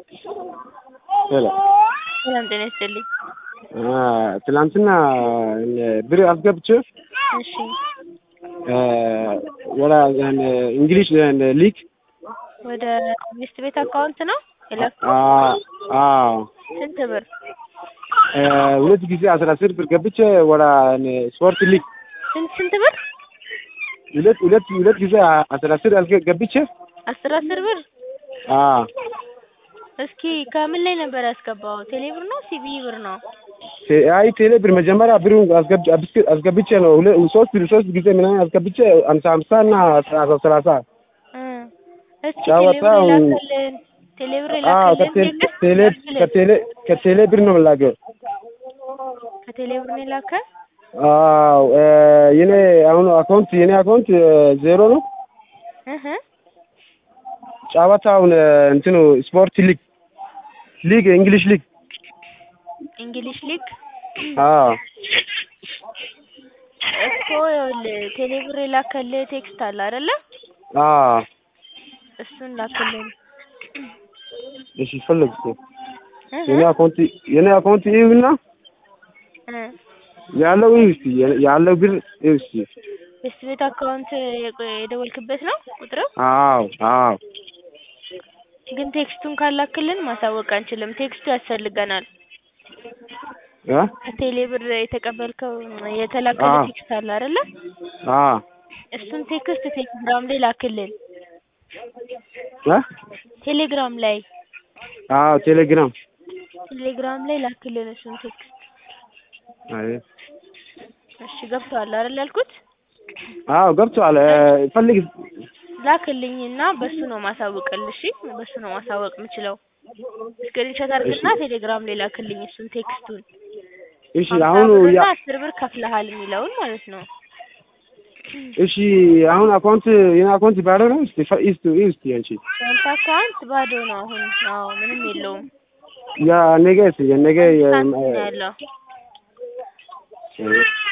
ሄሎ ሰላም ጤና ይስጥልኝ። ትላንትና ብር አስገብቼ እሺ ወላ እንግሊሽ ሊግ ወደ ሚስት ቤት አካውንት ነው የላከው? አዎ ስንት ብር? ሁለት ጊዜ አስራ አስር ብር ገብቼ ወላ ስፖርት ሊግ ስንት ስንት ብር? ሁለት ሁለት ሁለት ጊዜ አስራ አስር ገብቼ አስር አስር ብር? አዎ እስኪ ከምን ላይ ነበር ያስገባው? ቴሌ ብር ነው ሲቢ ብር ነው? አይ ቴሌ ብር መጀመሪያ ብሩን አስገብቼ ነው ሶስት ሶስት ጊዜ ምናምን አስገብቼ ሀምሳ ሀምሳ እና ሰላሳ ሰላሳ እስኪ ጨዋታ ቴሌ ብር አዎ የላከልን ከቴሌ ከቴሌ ከቴሌ ብር ነው የምላከው። ከቴሌ ብር ነው የላከ? አዎ የኔ አሁን አካውንት የኔ አካውንት ዜሮ ነው። እህ ጨዋታውን እንትኑ ስፖርት ሊግ ሊግ እንግሊሽ ሊግ እንግሊሽ ሊግ አዎ እኮ ይኸውልህ ቴሌ ብር የላከልህ ቴክስት አለ አይደለ? አዎ እሱን ላክልን። እሺ ፈለግ እህ የኔ አካውንት የኔ አካውንት ይሁንና እ ያለው ይህ እስቲ ያለው ብር ይህ እስቲ ሚስት ቤት አካውንት የቆ- የደወልክበት ነው ቁጥሩ? አዎ አዎ ግን ቴክስቱን ካላክልን ማሳወቅ አንችልም። ቴክስቱ ያስፈልገናል። እ ከቴሌ ብር የተቀበልከው የተላከልህ አዎ። ቴክስት አለ አይደለ? አዎ እሱን ቴክስት ቴሌግራም ላይ ላክልን። እ ቴሌግራም ላይ አዎ ቴሌግራም ቴሌግራም ላይ ላክልን እሱን ቴክስት። አይ እሺ ገብቶሃል አይደል ያልኩት? አዎ ገብቶሃል። ፈልግ ላክልኝና በሱ ነው ማሳወቅልህ። እሺ በሱ ነው ማሳወቅ የምችለው። ስክሪንሾት አድርግና ቴሌግራም ላይ ላክልኝ እሱን ቴክስቱን። እሺ ሀምሳ አሁን ብርና ያ አስር ብር ከፍለሃል የሚለውን ማለት ነው። እሺ አሁን አካውንት የኔ አካውንት ባዶ ነው። እስቲ ፈ- እስቲ እስቲ አንቺ ያንተ አካውንት ባዶ ነው አሁን። አዎ ምንም የለውም። ያ ነገ እስቲ የነገ ሳንቲም ነው ያለው። የ-